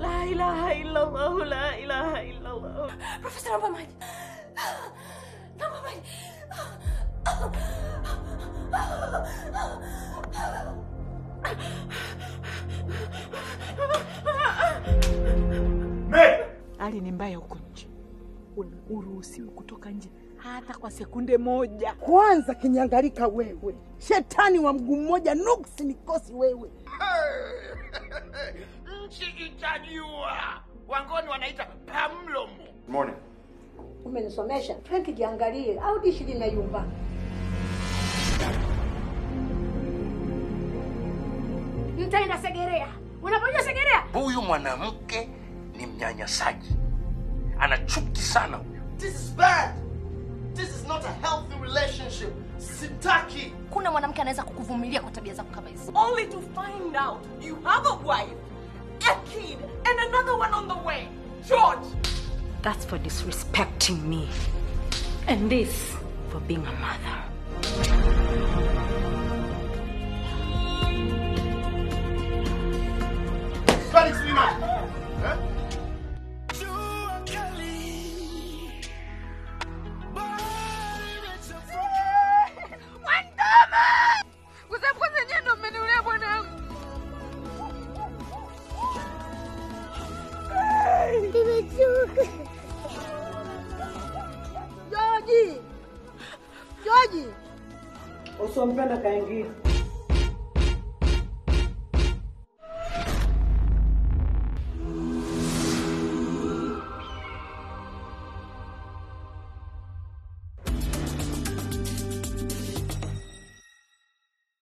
La ilaha illallah, la ilaha illallah. Profesa, naomba maji. Naomba maji. Hali ni mbaya huko nje, uruhusiwi kutoka nje hata kwa sekunde moja. Kwanza kinyangalika wewe, shetani wa mguu mmoja, nuksi nikosi wewe. Nchi itajua. Wangoni wanaita pamlomo. Morning. Umenisomesha Frank, jiangalie au dishi linayumba. Mtaenda Segerea. Unapojua Segerea? Huyu mwanamke ni mnyanyasaji, ana chuki sana huyu. This is bad. This is not a healthy relationship. Sitaki. Kuna mwanamke anaweza kukuvumilia kwa tabia zako kama hizi. Only to find out you have a wife, a kid, and another one on the way. George! That's for disrespecting me. And this for being a mother. Felix Liman. Huh? Joji, Joji, usompenda kaingia